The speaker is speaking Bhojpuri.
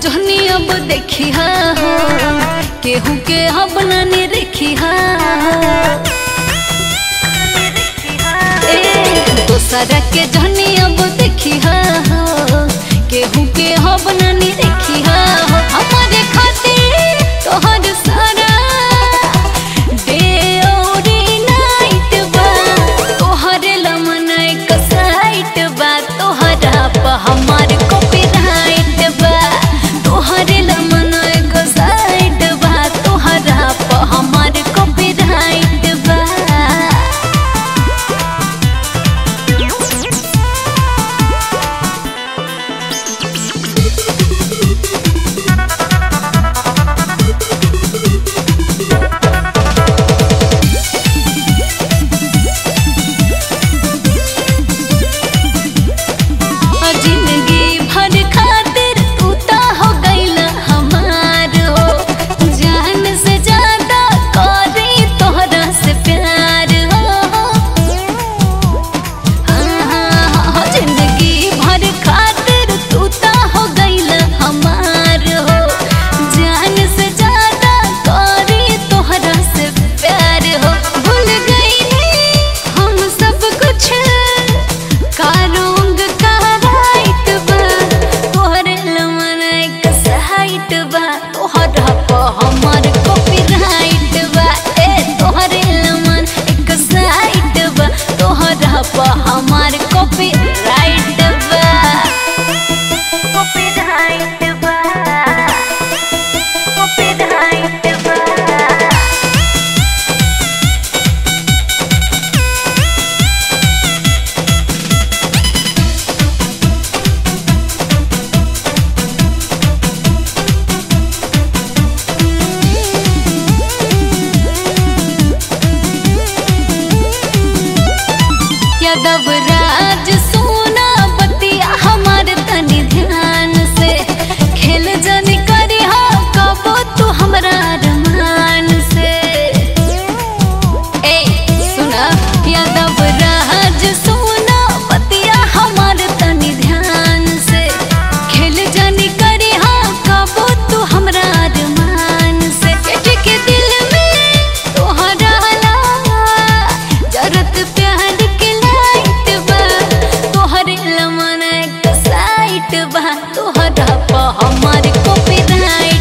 जहनी अब देखी हा हो केहू के अब नानी रेखी हा ए दोसरा के जहनी अब देखी हा हो केहू के अब नानी रेखी हा हो हमारे खातिर तोहर सारा डे और नाइट बा तोहर लमन एक साइट बा तोहरा पर हमार कॉपीराइट बा तोहर लमन एक साइट बा तोहरा पर हमार कॉपीराइट बा जिंदगी भर खातिर तू ता हो गईला हमार हो जान से ज्यादा करी तोहरा से प्यार हो हाँ, जिंदगी भर खातिर तू ता हो गईला हमार हो जान से ज्यादा करी तोहरा से प्यार हो भूल गई हम सब कुछ कारोंग का राइट बा तोहरे लमन एक साइट बा तोहरा पर हमार कॉपीराइट बा ए तोहरे लमन एक साइट बा तोहरा पर हमार कॉपीराइट बा कॉपीराइट बा कॉपीराइट बा यादव राज सोना बतिया हमार तनी ध्यान से खेल जनी करी हो कबो तू हमरा रमान से ए सुना यादव राज सोना बतिया हमार तनी ध्यान से खेल जनी करी हो कबो तू हमरा रमान से के के दिल में तोहरा ला जरत प्यार के लाइट बा तोहरे लमन एक साइट बा तोहरा पर हमार कॉपीराइट